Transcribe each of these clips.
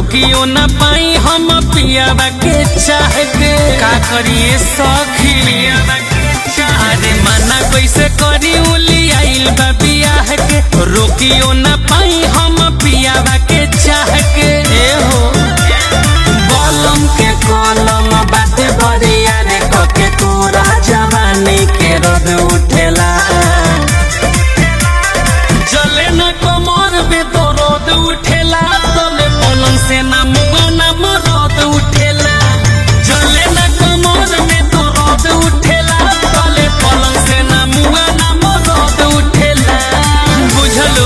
रोकियो न पाई हम पियावा के चाह के का करिए सखी अरे मना कैसे करी उली आइल बा बियाह के रोकियो न पाई हम पियावा के चाह के ए हो बलम के कलम बाते बरिया रे कके तोरा जवानी के रद उठेला जले न कमर में तो रोद उठेला तले पलंग से ना मुआ ना मरद उठेला जले न कमर में तो रोद उठेला तले पलंग से ना मुआ ना मरद उठेला बुझलो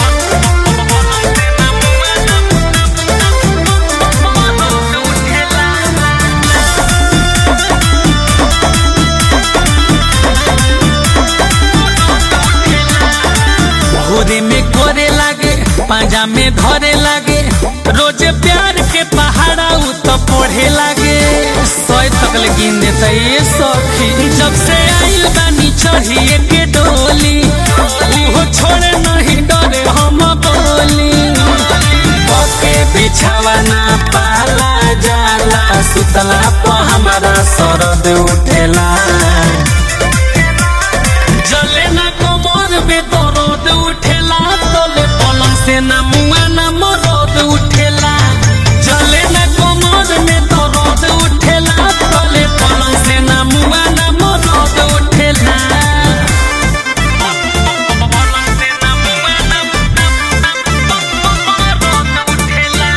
भोरे में करे लागे पांजा में धरे लागे रोज प्यार के पहाड़ा उ तो पढ़े लागे सोए तक गिन देता ये सखी जब से आइल बानी चढ़िए के डोली उहो छोड़े नहीं डरे हम बोली पके बिछावा ना पाला जाला सुतला पर हमारा सरद उठेला जले ना कमर में दर्द उठेला तले पलंग से ना मुआ ना मरद उठेला जले ना कमर में दर्द उठेला तले पलंग से ना मुआ ना मरद उठेला पलंग से ना मुआ ना मरद उठेला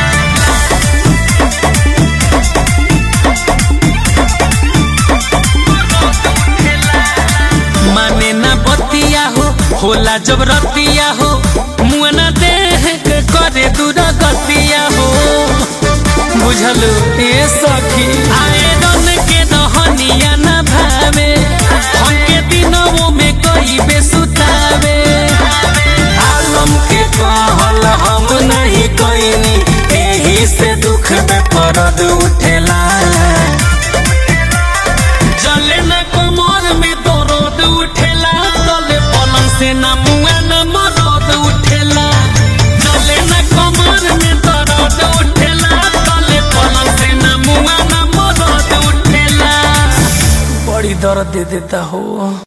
माने ना बतिया हो होला जब रतिया हो मुआना देह के करे दूर गतिया हो बुझलू ए सखी आए रन के दहनिया ना भावे हमके दिनों में कई बेसुतावे आलम के कहल हम नहीं कईनी एही से दुख में परद उठेला जले न कमर में दर्द उठेला तले पलंग से न मुआ न मरद उठेला जले न कमर में दर्द उठेला तले पलंग से न मुआ न मरद उठेला बड़ी दर्द दे देता हो